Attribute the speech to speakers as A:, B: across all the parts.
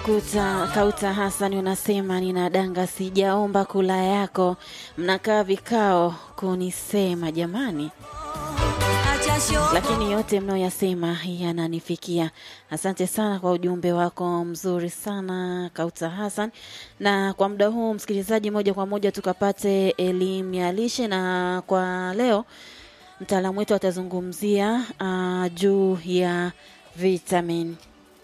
A: Kuta Kauta Hassan unasema ninadanga, sijaomba kula yako, mnakaa vikao kunisema jamani, lakini yote mnayoyasema yananifikia. Asante sana kwa ujumbe wako mzuri sana Kauta Hassan. Na kwa muda huu, msikilizaji, moja kwa moja tukapate elimu ya lishe, na kwa leo mtaalamu wetu atazungumzia uh, juu ya vitamin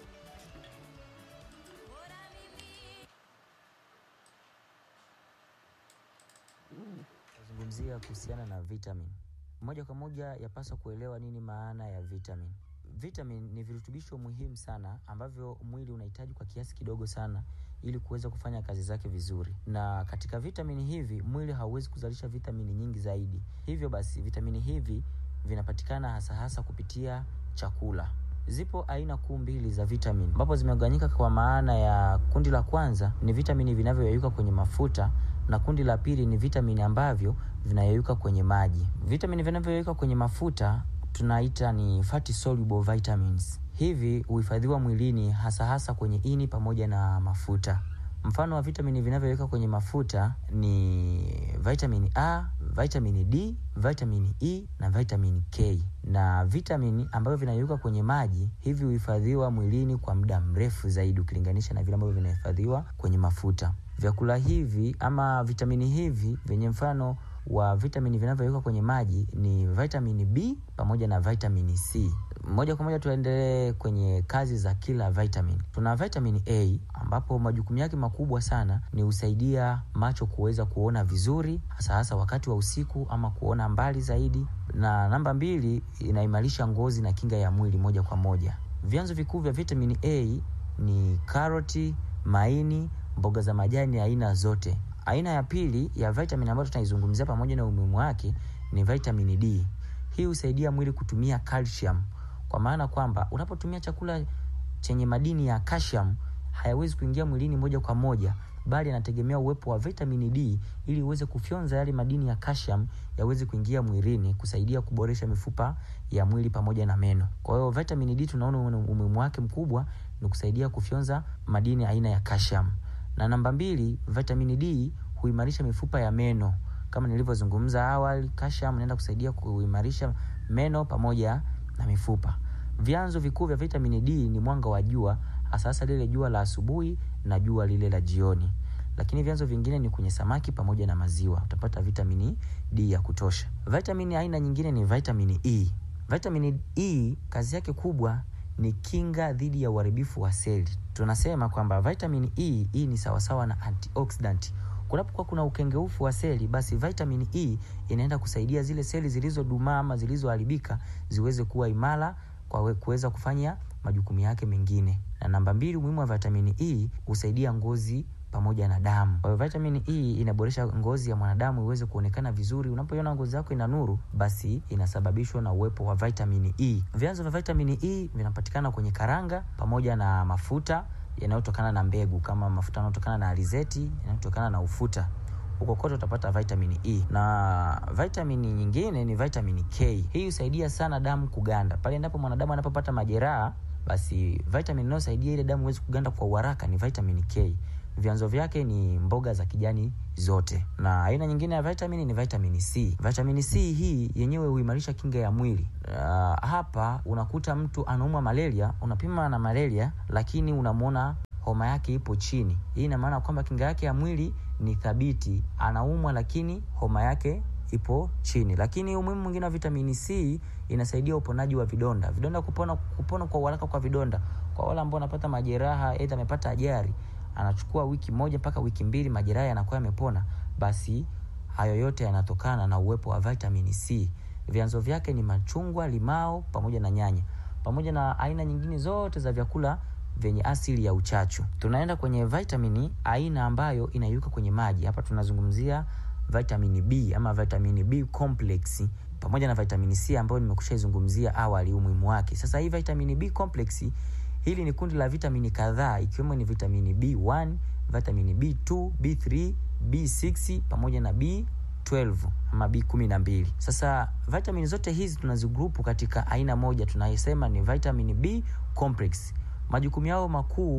B: zungumzia kuhusiana na vitamin. Moja kwa moja yapaswa kuelewa nini maana ya vitamin. Vitamin ni virutubisho muhimu sana ambavyo mwili unahitaji kwa kiasi kidogo sana ili kuweza kufanya kazi zake vizuri. Na katika vitamini hivi mwili hauwezi kuzalisha vitamini nyingi zaidi. Hivyo basi vitamini hivi vinapatikana hasa hasa kupitia chakula. Zipo aina kuu mbili za vitamin ambapo zimegawanyika kwa maana ya kundi la kwanza ni vitamini vinavyoyeyuka kwenye mafuta na kundi la pili ni vitamini ambavyo vinayeyuka kwenye maji. Vitamini vinavyoyeyuka kwenye mafuta tunaita ni fatty soluble vitamins. Hivi huhifadhiwa mwilini hasa hasa kwenye ini pamoja na mafuta. Mfano wa vitamini vinavyoyeyuka kwenye mafuta ni vitamini A, vitamini D, vitamini E na vitamini K. Na vitamini ambavyo vinayeyuka kwenye maji hivi huhifadhiwa mwilini kwa muda mrefu zaidi ukilinganisha na vile ambavyo vinahifadhiwa kwenye mafuta. Vyakula hivi ama vitamini hivi vyenye mfano wa vitamini vinavyoyeyuka kwenye maji ni vitamini B pamoja na vitamini C. Moja kwa moja tuendelee kwenye kazi za kila vitamin. Tuna vitamini A ambapo majukumu yake makubwa sana ni husaidia macho kuweza kuona vizuri, hasa hasa wakati wa usiku ama kuona mbali zaidi, na namba mbili, inaimarisha ngozi na kinga ya mwili moja kwa moja. Vyanzo vikuu vya vitamini A ni karoti, maini, mboga za majani aina zote. Aina ya pili ya vitamin ambayo tutaizungumzia pamoja na umuhimu wake ni vitamini D. Hii husaidia mwili kutumia calcium, kwa maana kwamba unapotumia chakula chenye madini ya calcium hayawezi kuingia mwilini moja kwa moja, bali anategemea uwepo wa vitamini D ili uweze kufyonza yale madini ya calcium yaweze kuingia mwilini kusaidia kuboresha mifupa ya mwili pamoja na meno. Kwa hiyo vitamini D tunaona umuhimu wake mkubwa ni kusaidia kufyonza madini aina ya calcium. Na namba mbili, vitamini D huimarisha mifupa ya meno. Kama nilivyozungumza awali, calcium inaenda kusaidia kuimarisha meno pamoja na mifupa. Vyanzo vikuu vya vitamini D ni mwanga wa jua, hasa hasa lile jua la asubuhi na jua lile la jioni. Lakini vyanzo vingine ni kwenye samaki pamoja na maziwa, utapata vitamini D ya kutosha. Vitamini aina nyingine ni vitamini E. Vitamini E kazi yake kubwa ni kinga dhidi ya uharibifu wa seli. Tunasema kwamba vitamini E hii ni sawasawa na antioxidant. Kunapokuwa kuna ukengeufu wa seli, basi vitamini E inaenda kusaidia zile seli zilizodumaa ama zilizoharibika ziweze kuwa imara kwa kuweza kufanya majukumu yake mengine. Na namba mbili, umuhimu wa vitamini E husaidia ngozi pamoja na damu. Kwa hiyo vitamini E inaboresha ngozi ya mwanadamu iweze kuonekana vizuri. Unapoiona ngozi yako ina nuru, basi inasababishwa na uwepo wa vitamini E. Vyanzo vya vitamini E vinapatikana kwenye karanga pamoja na mafuta yanayotokana na mbegu kama mafuta yanayotokana na alizeti, yanayotokana na ufuta. Huko kote utapata vitamini E. Na vitamini nyingine ni vitamini K. Hii husaidia sana damu kuganda. Pale endapo mwanadamu anapopata majeraha, basi vitamini inayosaidia ile damu iweze kuganda kwa uharaka ni vitamini K. Vyanzo vyake ni mboga za kijani zote. Na aina nyingine ya vitamini ni vitamini C. Vitamini C hii yenyewe huimarisha kinga ya mwili. Uh, hapa unakuta mtu anaumwa malaria, unapima na malaria, lakini unamwona homa yake ipo chini. Hii ina maana kwamba kinga yake ya mwili ni thabiti, anaumwa lakini homa yake ipo chini. Lakini umuhimu mwingine wa vitamini C inasaidia uponaji wa vidonda. Vidonda kupona, kupona kwa uharaka kwa vidonda. Kwa wale ambao wanapata majeraha, aidha amepata ajali, anachukua wiki moja mpaka wiki mbili, majeraha yanakuwa yamepona, basi hayo yote yanatokana na uwepo wa vitamini C. Vyanzo vyake ni machungwa, limao pamoja na nyanya, pamoja na aina nyingine zote za vyakula vyenye asili ya uchachu. Tunaenda kwenye vitamini aina ambayo inayuka kwenye maji. Hapa tunazungumzia vitamini B ama vitamini B complex pamoja na vitamini C ambayo nimekushaizungumzia awali umuhimu wake. Sasa hii vitamini B complex hili ni kundi la vitamini kadhaa ikiwemo ni vitamini B1, vitamini B2, B3, B6 pamoja na B12 ama B12. Sasa vitamini zote hizi tunazigrupu katika aina moja tunayosema ni vitamini B complex. Majukumu yao makuu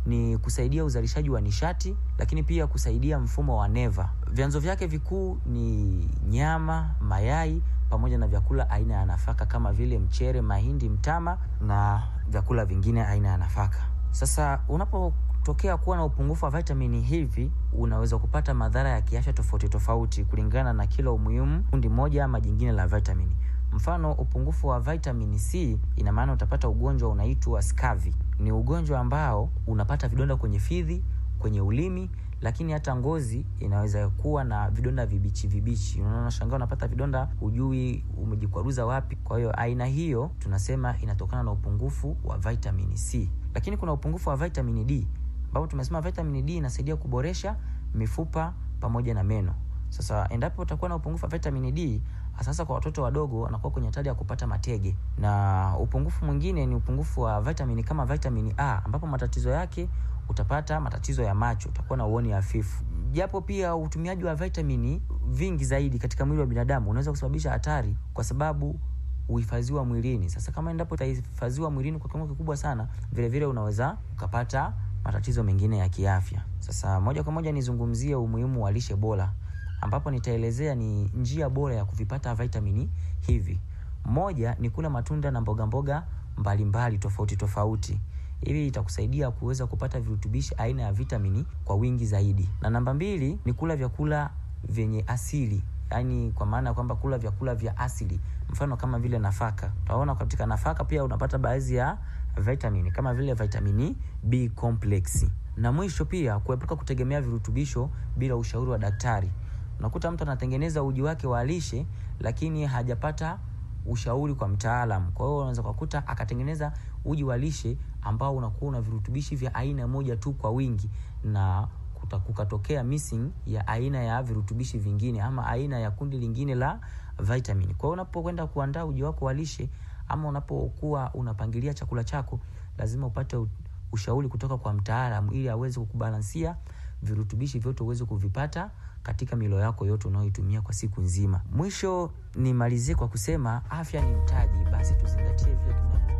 B: ni kusaidia uzalishaji wa nishati, lakini pia kusaidia mfumo wa neva. Vyanzo vyake vikuu ni nyama, mayai pamoja na vyakula aina ya nafaka kama vile mchere, mahindi, mtama na vyakula vingine aina ya nafaka. Sasa unapotokea kuwa na upungufu wa vitamini hivi, unaweza kupata madhara ya kiafya tofauti tofauti kulingana na kila umuhimu kundi moja ama jingine la vitamini. Mfano, upungufu wa vitamini C ina maana utapata ugonjwa unaitwa scurvy. Ni ugonjwa ambao unapata vidonda kwenye fizi, kwenye ulimi, lakini hata ngozi inaweza kuwa na vidonda vibichi vibichi. Unaona, shangaa unapata vidonda, hujui umejikwaruza wapi. Kwa hiyo aina hiyo tunasema inatokana na upungufu wa vitamini C. Lakini kuna upungufu wa vitamini D ambapo tumesema vitamini D inasaidia kuboresha mifupa pamoja na meno. Sasa endapo utakuwa na upungufu wa vitamini D, sasa kwa watoto wadogo wanakuwa kwenye hatari ya kupata matege. Na upungufu mwingine ni upungufu wa vitamini kama vitamini A, ambapo matatizo yake utapata matatizo ya macho, utakuwa na uoni hafifu. Japo pia utumiaji wa vitamini vingi zaidi katika mwili wa binadamu unaweza kusababisha hatari, kwa sababu uhifadhiwa mwilini. Sasa kama endapo utahifadhiwa mwilini kwa kiwango kikubwa sana, vile vile unaweza ukapata matatizo mengine ya kiafya. Sasa moja kwa moja nizungumzie umuhimu wa lishe bora ambapo nitaelezea ni njia bora ya kuvipata vitamini hivi. Moja ni kula matunda na mboga mboga mbalimbali tofauti tofauti. Hivi itakusaidia kuweza kupata virutubishi aina ya vitamini kwa wingi zaidi. Na namba mbili ni kula vyakula vyenye asili, yaani kwa maana ya kwamba kula vyakula vya asili, mfano kama vile nafaka. Utaona katika nafaka pia unapata baadhi ya vitamini kama vile vitamini B complex. Na mwisho pia kuepuka kutegemea virutubisho bila ushauri wa daktari. Unakuta mtu anatengeneza uji wake wa lishe lakini hajapata ushauri kwa mtaalam. Kwa hiyo unaweza kukuta akatengeneza uji wa lishe ambao unakuwa una virutubishi vya aina moja tu kwa wingi na kukatokea missing ya aina ya virutubishi vingine ama aina ya kundi lingine la vitamini. Kwa hiyo unapokwenda kuandaa uji wako wa lishe ama unapokuwa unapangilia chakula chako, lazima upate ushauri kutoka kwa mtaalam ili aweze kukubalansia virutubishi vyote uweze kuvipata katika milo yako yote unayoitumia kwa siku nzima. Mwisho nimalizie kwa kusema afya ni mtaji, basi tuzingatie vile tunavyo.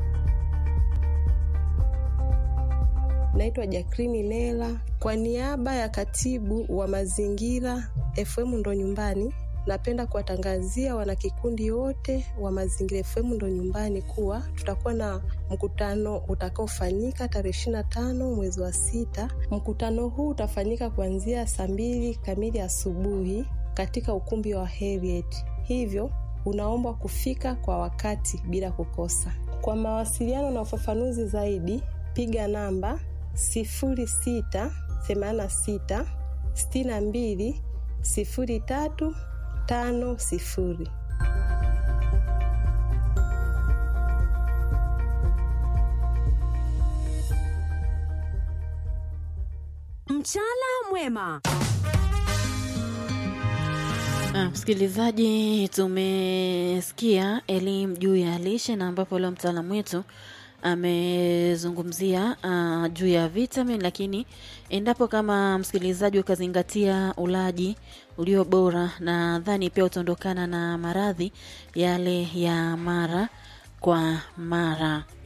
C: Naitwa Jakrini Lela kwa niaba ya katibu wa mazingira FM Ndo Nyumbani. Napenda kuwatangazia wanakikundi wote wa Mazingira FM Ndo Nyumbani kuwa tutakuwa na mkutano utakaofanyika tarehe ishirini na tano mwezi wa sita. Mkutano huu utafanyika kuanzia saa mbili kamili asubuhi katika ukumbi wa Heriet, hivyo unaombwa kufika kwa wakati bila kukosa. Kwa mawasiliano na ufafanuzi zaidi, piga namba sifuri sita themanini na sita sitini na mbili sifuri tatu tano sifuri.
D: Mchana mwema.
A: Ah, msikilizaji, tumesikia elimu juu ya lishe na ambapo leo mtaalamu wetu amezungumzia uh, juu ya vitamin, lakini endapo kama msikilizaji ukazingatia ulaji ulio bora, nadhani pia utaondokana na maradhi yale ya mara kwa mara.